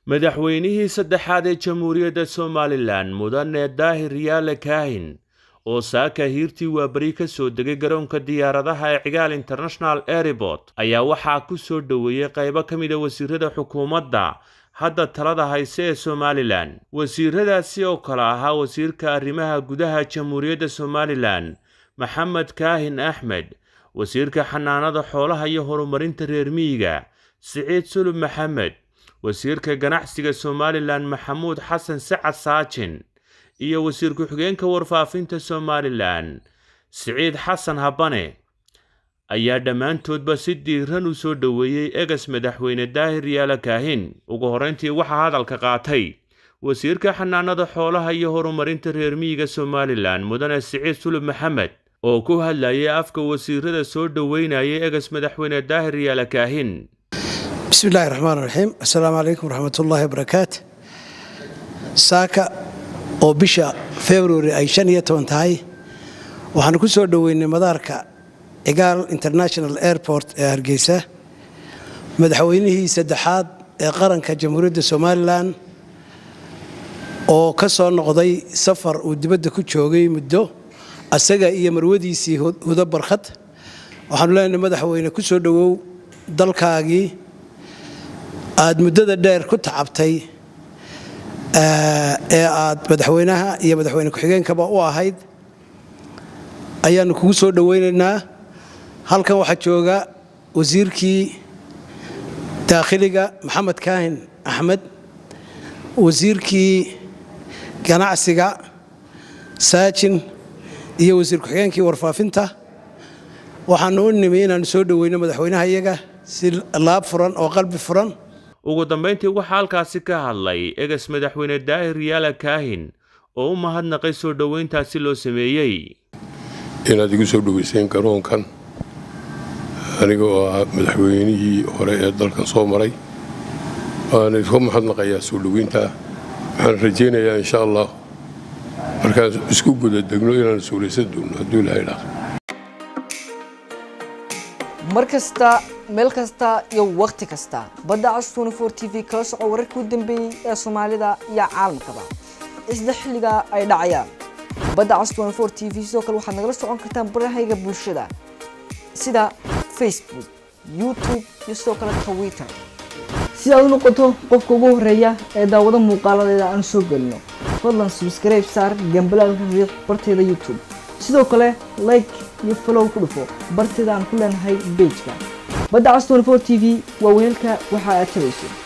madaxweynihii saddexaad ee jamhuuriyadda somalilan mudane daahir yaale kaahin oo saaka hiirtii waaberi ka soo degay garoonka diyaaradaha ee cigaal international airport ayaa waxaa ku soo dhoweeyey qaybo ka mid a wasiirada xukuumadda hadda talada hayse ee somalilan wasiiradaasi oo kale ahaa wasiirka arrimaha gudaha jamhuuriyadda somalilan maxamed kaahin axmed wasiirka xanaanada xoolaha iyo horumarinta reer miyiga siciid sulub maxamed wasiirka ganacsiga somalilan maxamuud xasan sacad saajin iyo wasiir ku-xigeenka warfaafinta somalilan siciid xasan habane ayaa dhammaantoodba si diiran u soo dhoweeyey egas madaxweyne daahir yaala kaahin ugu horrayntii waxaa hadalka qaatay wasiirka xanaanada xoolaha iyo horumarinta reer miyiga somalilan mudane siciid sulub maxamed oo ku hadlayay afka wasiirada soo dhoweynayay egas madaxweyne daahir yaala kaahin bismi illaahi raxmaan raxiim assalaamu calaykum waraxmatullaahi wabarakaatu saaka oo bisha februari ay shan iyo toban tahay waxaanu ku soo dhoweynay madaarka cigaal international airport ee hargeysa madaxweynihii saddexaad ee qaranka jamhuuriyadda somalilan oo ka soo noqday safar uu dibadda ku joogay muddo asaga iyo marwadiisii hudo barkhad waxaanu leenahay madaxweyne ku soo dhowow dalkaagii aad muddada dheer ku tacabtay ee aad madaxweynaha iyo madaxweyne ku-xigeenkaba u ahayd ayaannu kugu soo dhoweynaynaa halkan waxaa jooga wasiirkii daakhiliga maxamed kaahin axmed wasiirkii ganacsiga saajin iyo wasiir ku-xigeenkii warfaafinta waxaannu u nimi inaannu soo dhoweyno madaxweynaha iyaga si laab furan oo qalbi furan ugu dambayntii waxaa halkaasi ka hadlay egas madaxweyne daahir yaala kaahin oo u mahadnaqay soo dhoweyntaasi loo sameeyey inaad igu soo dhoweyseen garoonkan aniga oo ah madaxweynihii hore ee dalkan soo maray waana iska mahadnaqayaa soo dhoweyntaa waxaan rajaynayaa insha allah markaan isku guda degno inaan suuraysan doonno hadduu ilahay dhaaqo mar kasta meel kasta iyo wakhti kasta badda cas t v kala soco wararkii u dambeeyey ee soomaalida iyo caalamkaba isla xilliga ay dhacayaan badda cas t v sidoo kale waxaad nagala socon kartaan barahayga bulshada sida facebook youtube iyo sidoo kale twitter si aad u noqoto qofka ugu horeeya ee daawado muuqaaladeeda aan soo gelino fadlan subscribe saar gambalaalka riiq barteeda youtube sidoo kale like iyo falow ku dhufo barteeda aan ku leenahay bejka badda cas t v waa weelka waxa aad tabayso